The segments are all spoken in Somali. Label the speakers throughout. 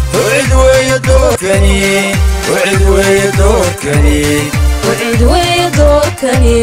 Speaker 1: وعد ويا دوركني وعد ويا دوركني
Speaker 2: وعد ويا دوركني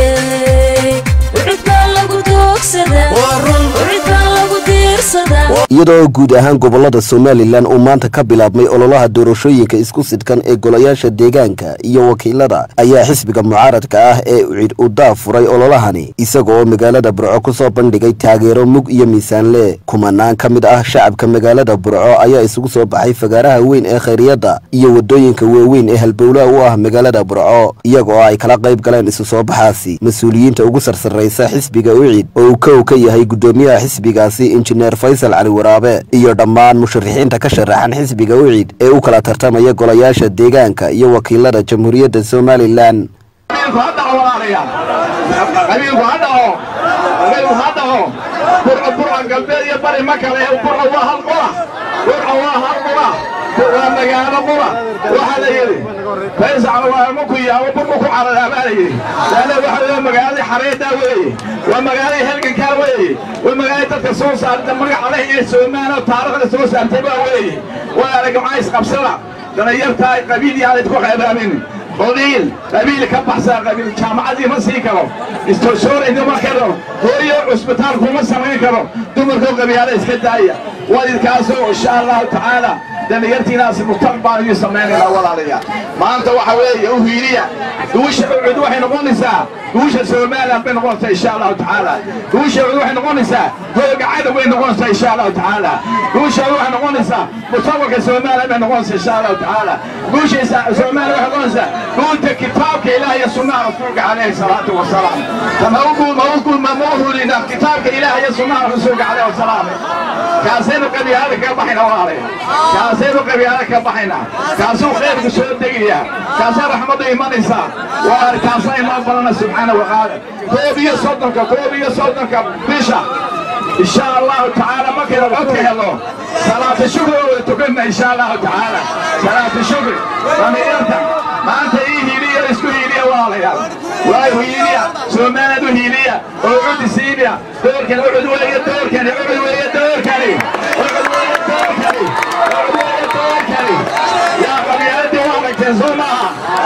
Speaker 2: وعد baa lagu doogsadaa
Speaker 1: ورن
Speaker 2: wacid baa lagu diirsadaa
Speaker 3: iyadoo guud ahaan gobolada somalilan uu maanta ka bilaabmay ololaha doorashooyinka isku sidhkan ee golayaasha deegaanka iyo wakiilada ayaa xisbiga mucaaradka ah ee ucid u daafuray ololahani isaga oo magaalada burco ku soo bandhigay taageero mug iyo miisaanle kumanaan ka mid ah shacabka magaalada burco ayaa isugu soo baxay fagaaraha weyn ee khayriyadda iyo wadooyinka waaweyn ee halbowlaha u ah magaalada burco iyaga oo ay kala qayb galeen isu soo baxaasi mas-uuliyiinta ugu sarsarraysa xisbiga ucid oo uu kow ka yahay guddoomiyaha xisbigaasi injineer faysal cali waraabe iyo dhammaan musharixiinta ka sharaxan xisbiga ucid ee u kala tartamaya golayaasha deegaanka iyo wakiilada jamhuuriyadda somalilan
Speaker 4: qabiilku ha dhaco walaalayaal qabiilku ha dhaco qabiilku ha dhaco burco burca galbeed iyo bari ma kale burco waa hal qura burco waa hal qura waa magaalo qura waxaa la yidhi faysac waa maku yaabo burku ku cararaa baa la yidhi laana waxa waa magaaladii xareedaa weeye waa magaaladii helgankaa weeye waa magaaladii dadka soo saarta magaca leh ee soomaaliya oo taariikhda soo saartay baa weeye waa aragamaca isqabsada dhallinyartaa qabiil yaanad ku qaybaamin قليل قبيل كبحسا قبيل جامعة ما سيكرو استشور إنه ما كرو هو عسبتان كوما سمين كرو دمر كو قبيلة اسكداية والد كاسو إن شاء الله تعالى دم يرتي ناس مستقبل يسمين الأول عليها ما أنت وحوي وهيريا دوش عد وحي نقونسا دوش سومالا بين نقونسا إن شاء الله تعالى دوش عد وحي نقونسا هو قاعد وين نقونسا إن شاء الله تعالى دوش عد وحي نقونسا مصوك سومالا بين نقونسا إن شاء الله تعالى دوش سومالا وحي نقونسا قلت كتابك إلهي سنة رسولك عليه الصلاة والسلام كما أقول ما أقول ما موهو لنا كتابك إلهي سنة رسولك عليه السلام كاسين قبي هذا كبحنا واري كاسين قبي هذا كبحنا كاسو خير كسور دقيا كاسين رحمة إيمان إنسان واري كاسين إيمان بلنا سبحانه وتعالى كوبية صدنك كوبية صدنك بيشا إن شاء الله تعالى ما كده العدك هلو صلاة الشكر تقلنا إن شاء الله تعالى صلاة الشكر رمي إرتك ما أنت إيه هيلية اسكو هيلية واليا واي هيلية سومانة هيلية وعود سيبيا دور كان عود ويا دور كان عود ويا دور كان عود ويا دور كان عود ويا دور كان يا قبيلتي وارك تنزومها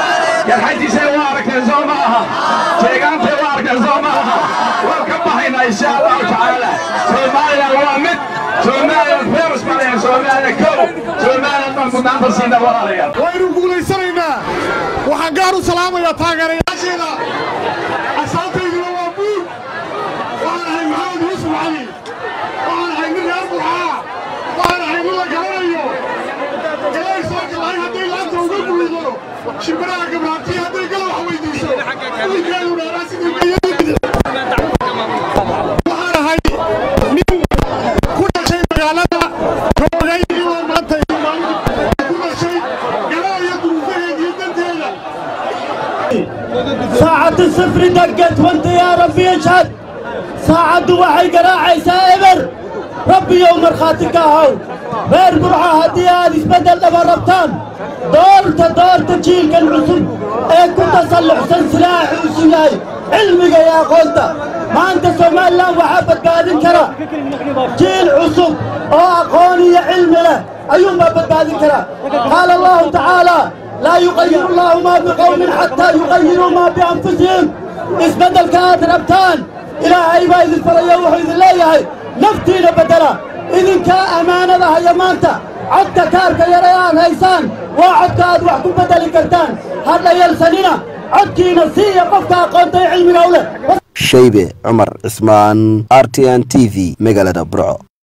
Speaker 4: يا حجي سي وارك تنزومها شيغان في وارك تنزومها وكبحنا إن شاء الله تعالى سوماليا وامد سوماليا فيرس ماليا سوماليا كو سوماليا من مدان تصينا واليا
Speaker 5: waynu guulaysanaynaa waxaan gaar u salaamayaa taageerayaasheeda asaabtayduna waa buur waxaan ahay maxamed yuusuf cali waxaan ahay nin reer burcaa waxaan ahay nin la garanayo ilaahay soo jilcay hadday laanta uga guudo shimbiraha gabraabtiya hadday gala wax weydiiso wiilkeedu dheeraa sidii bayadii waxaan ahay nin ku dhashay magaalada roogay ilaa maanta iyo maalinta ku dhashay garanaya duruufaheediyo danteeda
Speaker 6: ساعة الصفر دقت وانت يا ربي اشهد ساعة وحي قراعي ابر ربي يوم مرخاتك هاو غير برعة هدي هذه بدل لما ربطان دورت دورت جيل كان عصب ايه كنت اصلح سن سلاح وسلاي علمك يا قلت ما انت سومال لا وحبت قادم كرا جيل عصب او اقوني علم له ايوم ما بدقادم كرا قال الله تعالى لا يغير الله ما بقوم حتى يغيروا ما بانفسهم اسبدل كانت ربتان الى عيبا اذ الفريا وحيد الله نفتينا بدلا اذن كا امانة هيا مانتا عدك كارك يا ريان هيسان وعدك اد وحكم بدل كرتان هذا يلسننا عدكي نسيه قفك قنطي علمي اولى
Speaker 3: shaybe cumar cismaan r t n t v magaalada burco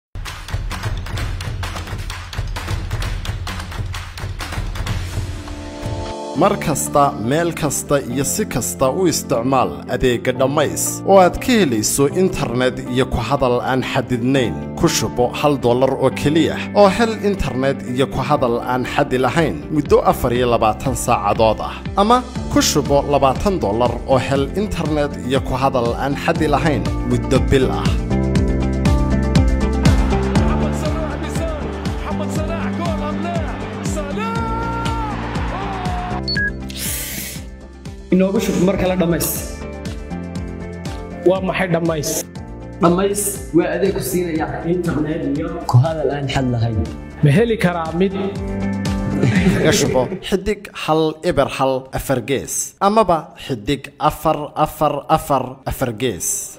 Speaker 5: mar kasta meel kasta iyo si kasta u isticmaal adeegga dhammays oo aad ka helayso internet iyo ku hadal aan xadidnayn ku shubo hal dollar oo keliya oo hel internet iyo ku hadal aan xadi lahayn muddo afar iyo labaatan saacadood ah ama ku shubo labaatan dollar oo hel internet iyo ku hadal aan xadi lahayn muddo bil ah
Speaker 7: محمد صلاح بيسار محمد صلاح جول ام لا صلاح
Speaker 8: inoogu shub mar kale dhammays
Speaker 9: waa maxay dhammays
Speaker 8: dhammays waa adeeg ku siinaya internet iyo ku hadal aan xad lahayn
Speaker 9: ma heli karaa mid
Speaker 5: kaga shubo xidig hal eber hal afar gees amaba xidig afar afar afar afar gees